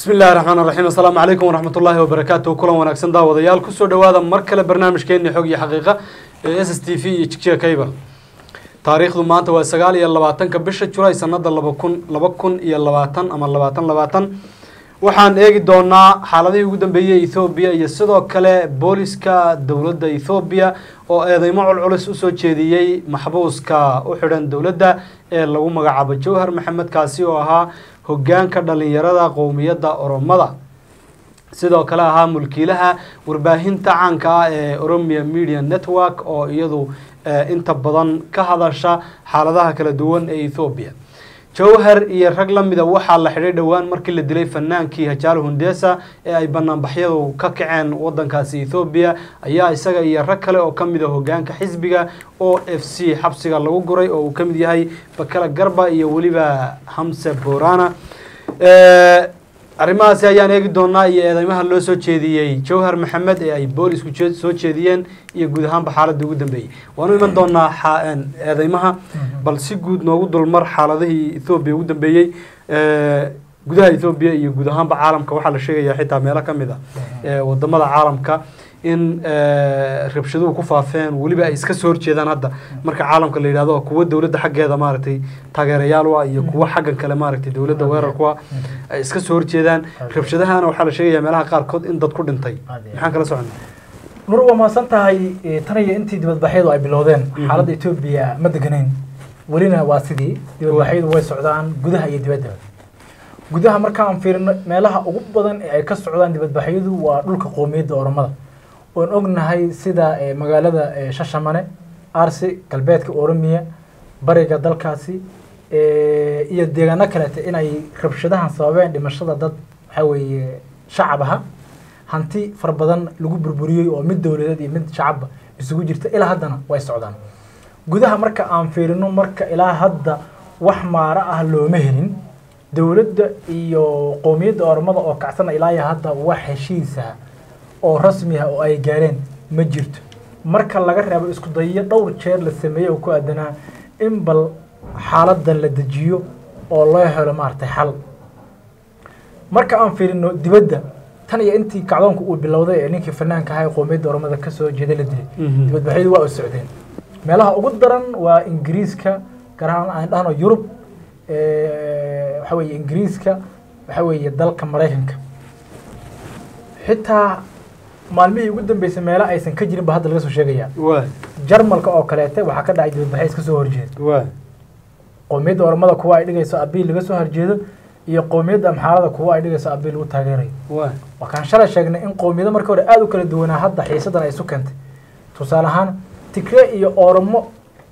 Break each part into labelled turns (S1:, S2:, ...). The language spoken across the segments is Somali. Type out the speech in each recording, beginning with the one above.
S1: bismi illahi raxmaan raxiim assalaamu calaykum waraxmat ullaahi wabarakaatu kulan wanaagsan daawadayaal kusoo dhawaada mar kale barnaamijkeeni xog iyo xaqiiqa ee s s t v iyo jigjiga cable taariikhdu maanta waa sagaal iyo labaatanka bisha julaay sanada laba kun laba kun iyo labaatan ama labaatan labaatan waxaan eegi doonaa xaaladihii ugu dambeeyey ethoobiya iyo sidoo kale booliska dowladda ethoobiya oo eedeymo culculus usoo jeediyey maxbuuska u xidhan dowladda ee lagu magacaabo jawhar maxamed kaasi oo ahaa hogaanka dhalinyarada qowmiyadda oromada sidoo kale ahaa mulkiilaha warbaahinta caanka ah ee oromia media network oo iyadu inta badan ka hadasha xaaladaha kala duwan ee ethoobiya jawhar iyo rag la mida waxaa la xidhay dhowaan markii la dilay fanaankii hajaal hundesa ee ay banaanbaxyadu ka kaceen wadankaasi ethoobiya ayaa isaga iyo rag kale oo ka mid a hogaanka xisbiga o f c xabsiga lagu guray oo uu ka mid yahay bakala garba iyo weliba hamse borana arrimahaasi ayaan eegi doonaa iyo eedeymaha loo soo jeediyey jawhar maxamed ee ay boolisku soo jeediyeen iyo guud ahaanba xaaladda ugu dambeeyey waanu iman doonaa eedeymaha bal si guud noogu dulmar xaaladihii ethoobiya ugu dambeeyey gudaha ethoobiya iyo guud ahaanba caalamka waxaa la sheegaya xitaa meelo ka mid a wadamada caalamka in rabshaduhu ku faafeen weliba ay iska soo horjeedaan hadda marka caalamka la yidhahdo kuwa dowladda xaggeeda maaragtay taageerayaal u ah iyo kuwa xaggan kale maaragtay dowladda weerarku ah ay iska soo horjeedaan rabshadahana waxaa la sheegaya meelaha qaarkood in dad ku dhintay maxaan kala soconnay
S2: nur waa mahadsan tahay tan iyo intii dibadbaxyadu ay bilowdeen xaaladda etoobiya ma deganayn welina waa sidii dibadbaxyadu way socdaan gudaha iyo dibaddaba gudaha markaan fiirino meelaha ugu badan ee ay ka socdaan dibadbaxyadu waa dhulka qoomiyadda oromada oon ognahay sida magaalada shashamane arsi galbeedka oromiya bariga dalkaasi iyo deegaano kaleeta inay rabshadahan sababeen dhimashada dad waxaa weeye shacab aha hanti fara badan lagu burburiyey oo mid dowladeed iyo mid shacabba isugu jirta ilaa haddana way socdaan gudaha marka aan fiirino marka ilaa hadda wax maaro ah looma helin dowladda iyo qowmiyadda oromada oo kacsana ilaa iyo hadda wax heshiisa oo rasmi ah oo ay gaareen ma jirto marka laga reebo isku dayo dhowr jeer la sameeyey oo ku aadanaa in bal xaaladan la dejiyo oo loo helo maaragtay xal marka aan fiirino dibadda tan iyo intii kacdoonka uu bilowday ee ninkii fanaanka ahaa ee qowmiyadda oromada kasoo jeeday la dilay dibadbaxyadu waa u socdeen meelaha ugu daran waa ingiriiska gaar ahaan aan dhahno yurub waxa weeye ingiriiska waxa weeye dalka maraykanka xitaa maalmihii ugu dambeysay meelo aysan ka jirin ba hadda laga soo sheegaya jarmalka oo kaleete waxaa ka dhacay dibadbaxyo iska soo horjeeda qowmiyadda oromada kuwa ay dhigayso abiil laga soo horjeedo iyo qowmiyadda amxaarada kuwa ay dhigayso abiil lagu taageerayo waa kaan shalay sheegnay in qowmiyado markii hore aada u kala duwanaa hadda xiisadan ay isu keentay tusaale ahaan tigre iyo oromo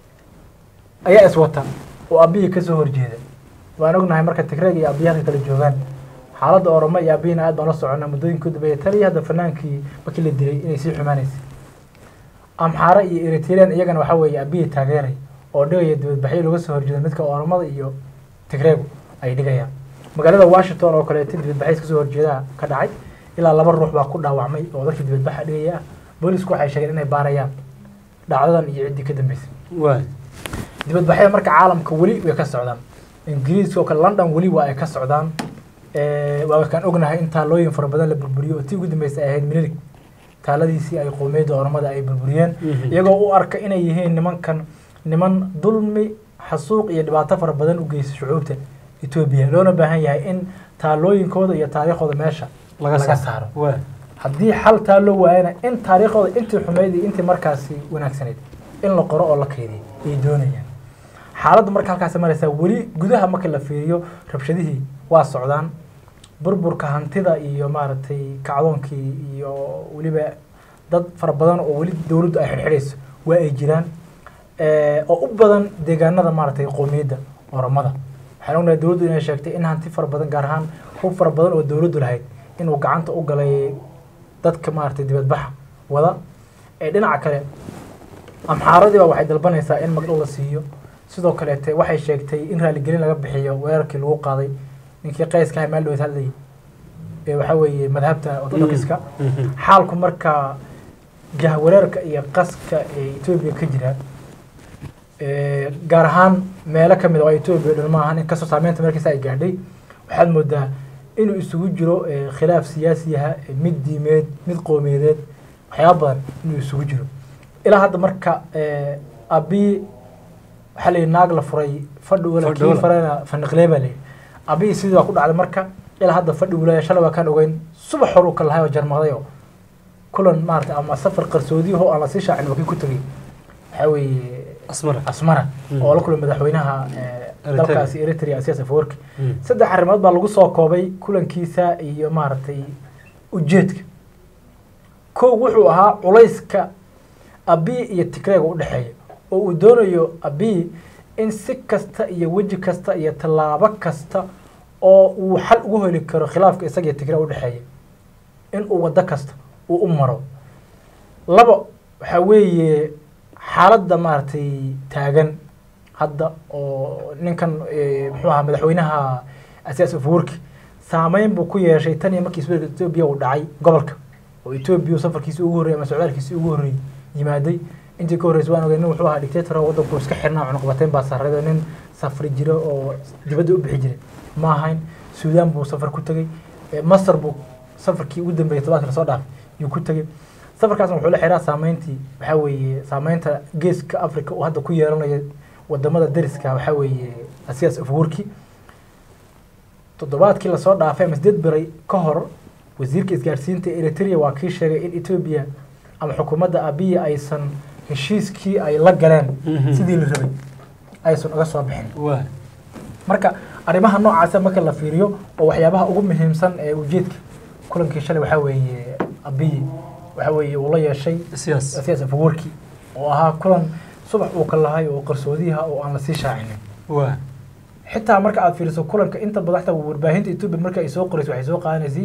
S2: ayaa iswata oo abiyii kasoo horjeeda waan ognahay marka tigreeg iyo abiyi halka kala joogaan xaaladda oromo iyo abiyina aad baan la soconnaa muddooyinka u dambeeya tan iyo hadda fanaankii markii la dilay inay sii xumaanaysay amxaare iyo eritrean iyagana waxaa weeye abiyi taageeray oo dhigaya dibadbaxyo laga soo horjeedo midka oromada iyo tigreegu ay dhigayaan magaalada washington oo kaleeto dibadbaxyo iska soo horjeedaha ka dhacay ilaa laba ruux baa ku dhaawacmay oo dadkii dibadbaxa dhigaya ah boolisku waxay sheegeen inay baarayaan dhacdadan iyo ciddii ka dambeysay dibadbaxyada marka caalamka weli way ka socdaan ingiriiska oo kale london weli waa ay ka socdaan waa kaan ognahay in taalooyin fara badan la burburiyo oo tii ugu dambeysay ay ahayd mililig taaladiisii ay qowmiyadda oromada ay burburiyeen iyagoo u arka inay yihiin nimankan niman dulmi xasuuq iyo dhibaato fara badan u geystay shucuubta etoobiya loona baahan yahay in taalooyinkooda iyo taariikhdooda meesha laga saaro haddii xal taa loo waayana in taariikhdooda intii xumeyd iyo intii markaasi wanaagsanayd in la qoro oo la kaydiyo ay doonayaan xaaladda marka halkaas maraysaa weli gudaha marka la fiiriyo rabshadihii waa socdaan burburka hantida iyo maaragtay kacdoonkii iyo weliba dad fara badan oo weli dowladdu ay xidhxidhayso waa ay jiraan oo u badan deegaanada maaragtay qowmiyadda oromada waxaan ognahay dowladdu inay sheegtay in hanti fara badan gaar ahaan hub fara badan oo dowladdu lahayd inuu gacanta u galay dadka maaragtay dibadbaxa wada ee dhinaca kale amxaaradiiba waxay dalbanaysaa in magdhow la siiyo sidoo kaleete waxay sheegtay in raaligelin laga bixiyo weerarkii lagu qaaday ninkii qayska aha maaldhoweed hadlayay ee waxaa weeye madhabta orthodoxiska xaalku marka jahwareerka iyo qaska ee etoobiya ka jira gaar ahaan meelo ka mid oo etoobiya dhan maahan inkastoo saameynta markiisa ay gaadhay waxaad moodaa inuu isugu jiro khilaaf siyaasiyaha mid diimeed mid qowmiyadeed waxyaaba badan inuu isugu jiro ilaa hadda marka abi waxaa layihi naag la furay fadhi wala kii farana faniqlee baa layihi abi sidii baa ku dhacday marka ilaa hadda fadhi wulaaya shalay waa kaan ogeyn subax hor uu ka lahay oo jarmaday oo kulan maarata ama safar qarsoodiyaho aan lasii shaacin waa kii ku tegey waxaa weeye
S1: asmara
S2: asmara oo la kulay madaxweynaha dalkaasi eritrea asias afawarki saddex arrimood baa lagu soo koobay kulankiisa iyo maaragtay ujeedka kow wuxuu ahaa culayska abi iyo tigreega u dhexeeya oo uu doonayo abi in si kasta iyo weji kasta iyo tallaabo kasta oo uu xal ugu heli karo khilaafka isaga iyo tigreega udhexeeya in uu waddo kasta uu u maro laba waxaa weeye xaaladda maaragtay taagan hadda oo ninkan muxuu ahaa madaxweynaha asias afawarki saameyn buu ku yeeshay tan iyo markii isbedelka etoobiya uu dhacay gobolka oo etoobiya safarkiisi ugu horreyay ama socdaalkiisi ugu horreeyey yimaaday intii ka horreysay waan ogay nin wuxuu ahaa dictator oo waddanku iska xirnaa cunuqbateyn baa sarreedo nin safri jira oo dibadda u bixi jiray ma ahayn suudaan buu safar ku tegey masar buu safarkii ugu dambeeyay tobaadka lasoo dhaafay yuu ku tegey safarkaasna wuxuu la xiraa saameyntii waxaa weeye saameynta geeska africa uu hadda ku yeelanayo wadamada dariska waxaa weeye asias afwarki toddobaadkii lasoo dhaafay ama sideed biray ka hor wasiirka isgaarsiinta eritrea waa kii sheegay in etoobiya ama xukuumadda abiya aysan heshiiskii ay la galeen sidii la rabay aysan uga soo bixin marka arrimaha noocaasa marka la fiiriyo oo waxyaabaha ugu muhiimsan ee ujeedka kulankii shalay waxaa weeye abiy waxaa weeye uu la yeeshay siyaas afawarki oo ahaa kulan subax uu ka lahay oo qarsoodiyaha oo aan lasii shaacinin xitaa marka aad fiiriso kulanka inta badan xitaa warbaahinta etoobiya marka ay soo qorayso waxay soo qaadanaysay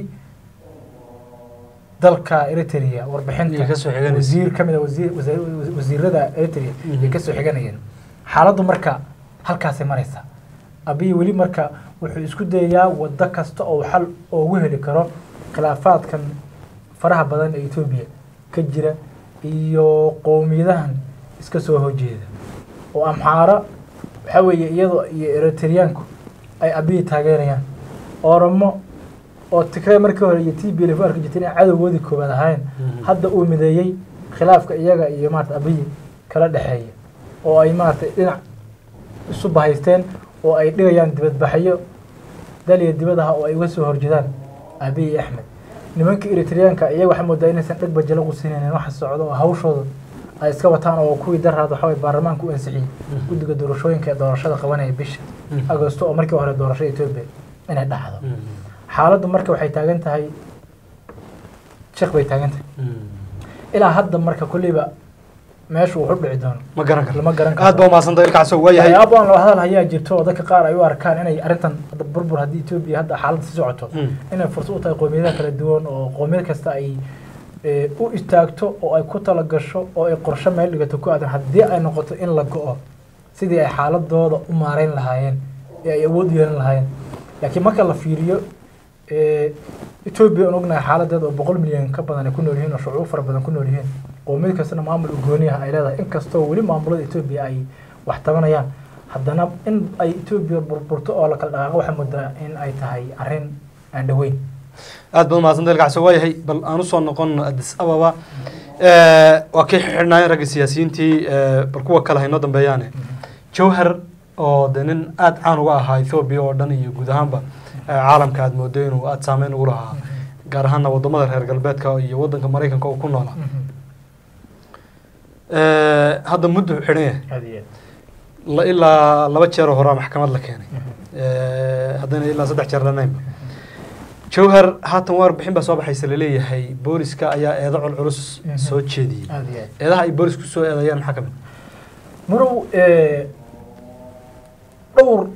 S2: dalka eritrea warbixinta wasiir ka mid a wasiirada eritrea ay kasoo xiganayeen xaaladdu marka halkaasay maraysaa abiy weli marka wuxuu isku dayayaa waddo kasta oo xal oogu heli karo khilaafaadkan faraha badan ee etoobiya ka jira iyo qowmiyadahan iska soo horjeeda oo amxaaro waxaa weeye iyadoo iyo eritreyaanku ay abiy taageerayaan oromo oo tigree markii hore iyo t b lf arki jirtay inay cadowgoodii koowaad ahayn hadda uu mideeyey khilaafka iyaga iyo maarata abiy kala dhexeeya oo ay maaragtay dhinac isu bahaysteen oo ay dhigayaan dibadbaxyo daliya dibad ah oo ay uga soo horjeedaan abiy axmed nimanka eritreyaanka iyaga waxaa moodaa inaysan dheg bajalo u siinaynin waxa socdo oo hawshooda ay iska wataan oo kuwii daraad waxa way baarlamaanka u ansixiyey guddiga doorashooyinka ee doorashada qabanaya bisha agosto oo markii hore doorashada etoobiya inay dhacdo xaaladdu marka waxay taagan tahay shik bay taagan tahay ilaa hadda marka kulleyba meeshu wuxu dhici doono
S1: ma garan karo
S2: lama garan karo
S1: aad baa umahadsanta ilkacso waa yahay
S2: waxyaabo aan loo hadal hayaa jirto oo dadka qaar ay u arkaan inay arrintan hadda burbur haddii etoobiya hadda xaaladda sii socoto inay fursad u tahay qowmiyadaha kala duwan oo qowmiyad kasta ay u istaagto oo ay ku tala gasho oo ay qorsho meel dhigato ku aadan haddii ay noqoto in la go-o sidii ay xaaladooda u maareyn lahaayeen ee ay awood u yeelan lahaayeen laakiin marka la fiiriyo etoobiya aan ognahay xaaladeeda oo boqol milyan ka badan ay ku nool yihiin oo shucuub fara badan ku nool yihiin qowmiyad kastana maamul ugooniyaha ay leedahay inkastoo weli maamulada etoobiya ay wax tabanayaan haddana in ay etoobiya burburto oo la kala dhaqaaqo waxaa moodaa in ay tahay arrin aan dhoweyn
S1: aad baad umahadsanta ilkacso waa yahay bal aan usoo noqon addis ababa waa kii xidhnaayeen ragga siyaasiyiintii bal kuwa kale haynoo dambeeyaane jawhar oo de nin aada caan uga ahaa ethoobiya oo dhan iyo guud ahaanba caalamka aada moodo inuu aada saameyn ugu lahaa gaar ahaana wadamada reer galbeedka iyo wadanka maraykanka uu ku noolaa hadda muddu xidhan yahay ilaa laba jeeroo horaa maxkamad la keenay haddana ilaa saddex jeer lanaynba jawhar haatan warbixin baa soo baxaysa laleeyahay booliska ayaa eedo culculus soo jeediyey eedaha ay boolisku soo eedayaan maxaa ka mid
S2: murow dhowr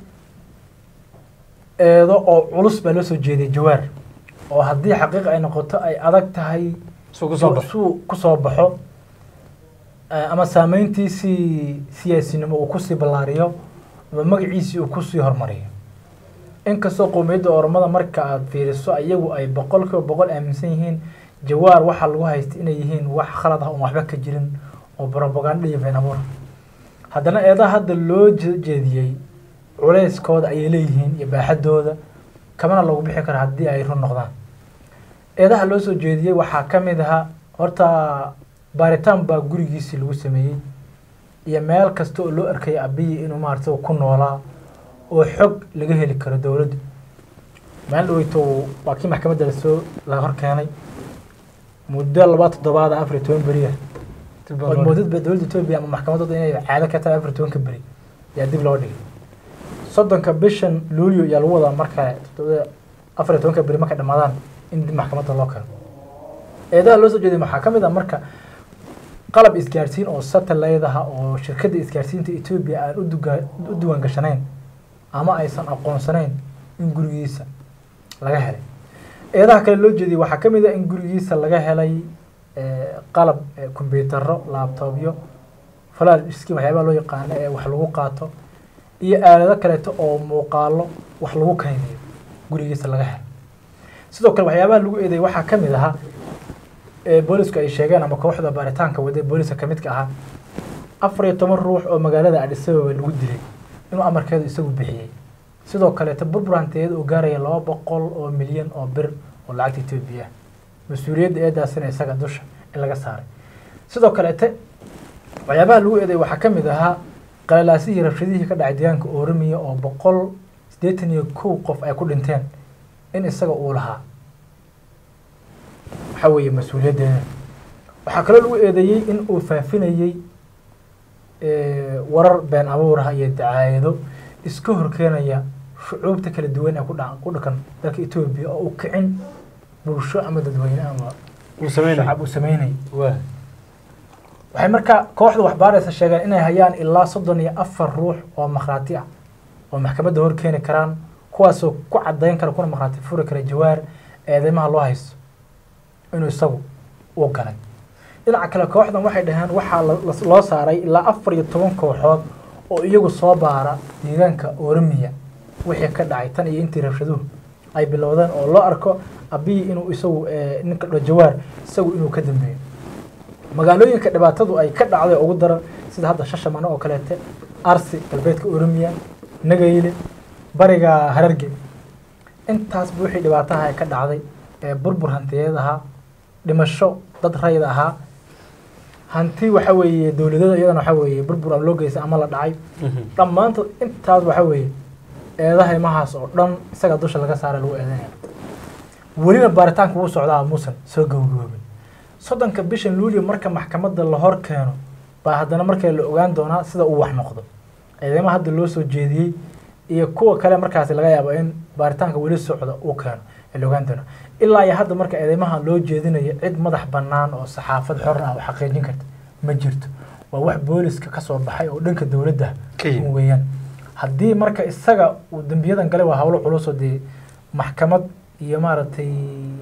S2: eedo oo culus baa loo soo jeediyay jawaar oo haddii xaqiiqa ay noqoto ay adag tahay
S1: suu kusoo baxo
S2: suu kusoo baxo ama saameyntiisii siyaasinimo uu kusii ballaariyo ama magaciisii uu kusii horumariyo inkastoo qowmiyadda oromada marka aad fiiriso iyagu ay boqol kiiba boqol aaminsan yihiin jawaar waxaa lagu haysta inay yihiin wax khalad ah oon waxba ka jirin oo brobaganda iyo been abuur haddana eedaha hadda loo jeediyey culeyskooda ayay leeyihiin iyo baaxadooda kamana lagu bixi kara haddii ay run noqdaan eedaha loo soo jeediyey waxaa ka mid ahaa horta baaritaan baa gurigiisii lagu sameeyey iyo meel kasta oo loo arkayay abiyi inuu maarata ku noolaa oo xog laga heli karo dowladdu meel dhaweyto waa kii maxkamadda lasoo la hor keenay muddo laba toddobaad afar iyo toban beriya ood moodadba dowladda etoobiya ama maxkamaddooda inay caado ka tahay afar iyo tobanka beri ayaa dib loo dhigay soddonka bishan luulyo ayaa lagu wadaa marka afar iyo tobanka beri markay dhamaadaan in dib maxkamadda loo keeno eedaha loo soo jeeday waxaa ka mid ah marka qalab isgaarsiin oo satellite ah oo shirkadda isgaarsiinta etoobiya aan uduga u duwan gashanayn ama aysan aqoonsanayn in gurigiisa laga helay eedaha kale loo jeediyey waxaa ka mid ah in gurigiisa laga helay qalab kombyutaro laabtoobyo falaski waxyaabaha loo yaqaano ee wax lagu qaato iyo aalado kaleeto oo muuqaalo wax lagu kaydiyo gurigiisa laga helay sidoo kale waxyaabaha lagu eedeeyay waxaa ka mid ahaa boolisku ay sheegeen ama kooxda baaritaanka wada booliska ka midka ahaa afar iyo toban ruux oo magaalada Addis Ababa lagu dilay inuu amarkeedu isagu bixiyey sidoo kaleeto burburanteed oo gaaraya laba boqol oo milyan oo bir oo lacagta Itoobiya mas-uuliyadda eedaasina isaga dusha in laga saaray sidoo kaleete waxyaabaha lagu eeday waxaa ka mid ahaa qalalaasihii rabshadihii ka dhacay deegaanka Oromia oo boqol siddeetan iyo kow qof ay ku dhinteen in isaga uu lahaa waxaa weeye mas-uuliyaddeeda waxaa kaloo lagu eedeeyey in uu faafinayey warar been abuuraha iyo dacaayado iska horkeenaya shucuubta kala duwan ee kudha ku dhaqan dalka etoobiya oo u kicin bulsho ama dadweyne ama shacab uu sameynay waxay markaa kooxda waxbaaraysa sheegeen inay hayaan ilaa soddon iyo afar ruux oo makhraati ah oo maxkamadda hor keeni karaan kuwaasoo ku caddayn kara kuna makhraati furi kara jawaar eedeymaha loo haysto inuu isagu uu galay dhinaca kale kooxdan waxay dhaheen waxaa loo saaray ilaa afar iyo toban kooxood oo iyagu soo baara deegaanka oromia wixii ka dhacay tan iyo intii rabshaduhu ay bilowdeen oo loo arko abiyi inuu isagu ninka dho jawaar isagu inuu ka dambeeyo magaalooyinka dhibaatadu ay ka dhacday ugu daran sida hadda shashamane oo kaleete arsi galbeedka oromia nagayle bariga hararge intaasba wixii dhibaataha ay ka dhacday ee burbur hantiyeed ahaa dhimasho dad rayid ahaa hanti waxa weeye dowladada iyadana waxa weeye burbur aan loo geystay ama la dhacay dhammaantood intaas waxa weeye eedaha imahaas oo dhan isaga dusha laga saaray lagu eedanaya welina baaritaanka wuu socdaa muusan soo gabagaboobin soddonka bishan luulio marka maxkamadda la hor keeno baa haddana markii la ogaan doonaa sida uu wax noqdo eedeymaha hadda loo soo jeediyey iyo kuwa kale markaasi laga yaabo in baaritaanka weli socdo uu keeno ee la ogaan doonaa ilaa iyo hadda marka eedeymaha loo jeedinayo cid madax bannaan oo saxaafad xor ah oo xaqiijin karta ma jirto waa wax booliska ka soo baxay oo dhanka dowladda weeyaan haddii marka isaga uu dembiyadan galay waa howlo culusoo dee maxkamad iyo maaragtay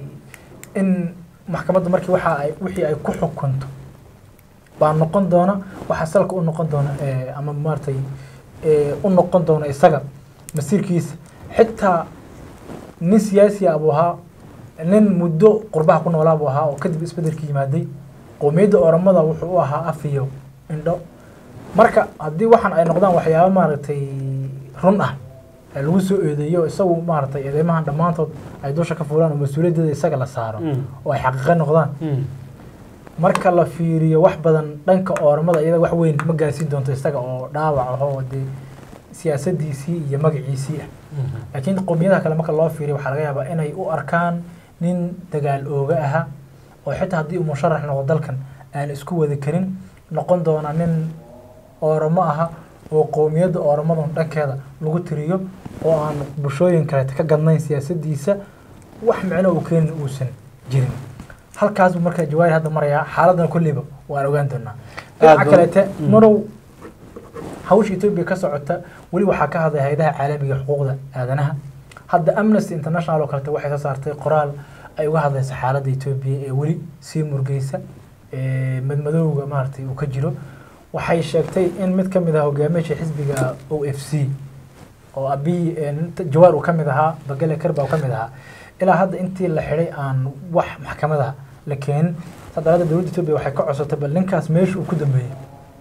S2: in maxkamadda markii waxa ay wixii ay ku xukunto baa noqon doona waxaa salka u noqon doona ama maaragtay u noqon doona isaga masiirkiisa xitaa nin siyaasi abuu ahaa nin muddo qurbaha ku noolaa buu ahaa oo kadib isbedelka yimaaday qowmiyadda oromada wuxuu u ahaa af iyo indho marka haddii waxaan ay noqdaan waxyaabo maaragtay run ah ee lagu soo eedeeyo isagu maaragtay eedeymahan dhammaantood ay dusha ka fuulaan oo mas-uuliyaddeeda isaga la saaro oo ay xaqiiqo noqdaan marka la fiiriyo wax badan dhanka oromada iyada wax weyn ma gaarsiin doonto isaga oo dhaawac ahoo dee siyaasadiisii iyo magaciisii ah laakiin qowmiyadaha kale marka loo fiiriyo waxaa laga yaabaa inay u arkaan nin dagaal ooga aha oo xitaa haddii uu musharax noqdo dalkan aan isku wadi karin noqon doona nin oromo aha oo qowmiyadda oromadan dhankeeda lagu tiriyo oo aan bulshooyin kaleeta ka gadnayn siyaasadiisa wax micno uu keenin uusan jirin halkaas buu marka jawaari hadda marayaa xaaladana kolleyba waan ogaan doonaa dhinaca kaleete marow hawsha etoobiya ka socota weli waxaa ka hadlay hay-adaha caalamiga xuquuqda aadanaha hadda amnesty international oo kalete waxay soo saartay qoraal ay uga hadlaysa xaaladda etoobiya ee weli sii murgeysa madmadowga maaragtay uu ka jiro waxay sheegtay in mid ka mid ah hogaamiyaasha xisbiga o f c oo abiy jawaar uu ka mid ahaa bagale karba uu ka mid ahaa ilaa hadda intii la xidhay aan wax maxkamada la keenin sadarada dowladda etoobiya waxay ka codsatay bal ninkaas meesha uu ku dambeeyey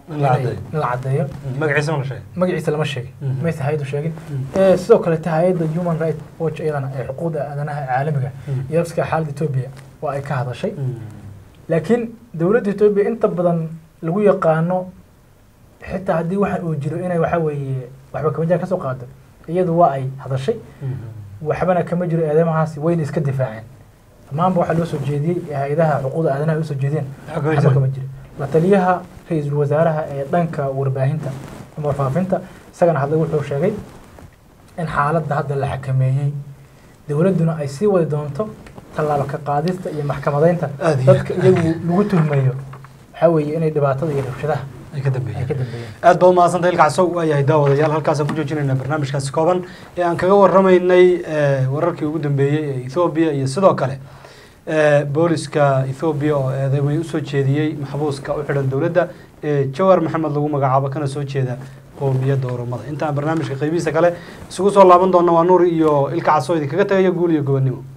S1: In la
S2: inay-
S1: caddeeyo.
S2: in la caddeeyo
S1: magaciisa ma la sheegay
S2: magaciisa lama sheegin
S1: Mhm.
S2: mayse hay-addu sheegin
S1: Mhm.
S2: Eh, sidoo kalete hay-adda human right watch iyadana ee xuquuqda aadanaha ee caalamiga
S1: Mhm.
S2: iyo afska xaaladda etoobiya waa ay ka hadashay laakiin dowladda etoobiya inta badan lagu yaqaano xitaa haddii waxa uu jiro inay waxa weeye waxba kama jiraan kasoo qaado iyadu waa ay hadashay waxbana kama jiro eedeymahaasi wayna iska difaaceen dhammaanba waxaa loo soo jeediyey ee hay-adaha xuquuqda aadanaha ay usoo jeediyeen
S1: Waxa kama
S2: waxba
S1: jiro.
S2: kama jiro la taliyaha ra-iisul wasaaraha ee dhanka warbaahinta ama warfaafinta isagana hadlay wuxuu sheegay in xaaladda hadda la xakameeyey dowladduna ay sii wadi doonto tallaabo ka qaadista iyo maxkamadeynta
S1: Aad iyo
S2: dadka
S1: aad.
S2: iyagu lagu tuhmayo waxaa weeye inay dhibaatada iyo rabshadaha
S1: ay ka
S2: ay
S1: dambeeyeen
S2: ka dambeeyeen
S1: aad baad umahadsantay ilka casow waa yahay daawadayaal halkaasaan ku joojinaynaa barnaamijkaasi kooban ee aan kaga warramaynay eh, wararkii ugu dambeeyey ee ethoobiya iyo sidoo kale eh, booliska ethoobiya oo eedeymay usoo jeediyey maxbuuska u xidhan dowladda ee jawar maxamed lagu magacaabo kana soo jeeda qoomiyadda oromada intaan barnaamijka qeybihiisa kale isugu soo laaban doona waa nuur iyo ilka casow idinkaga tagayo guul iyo gobonnimo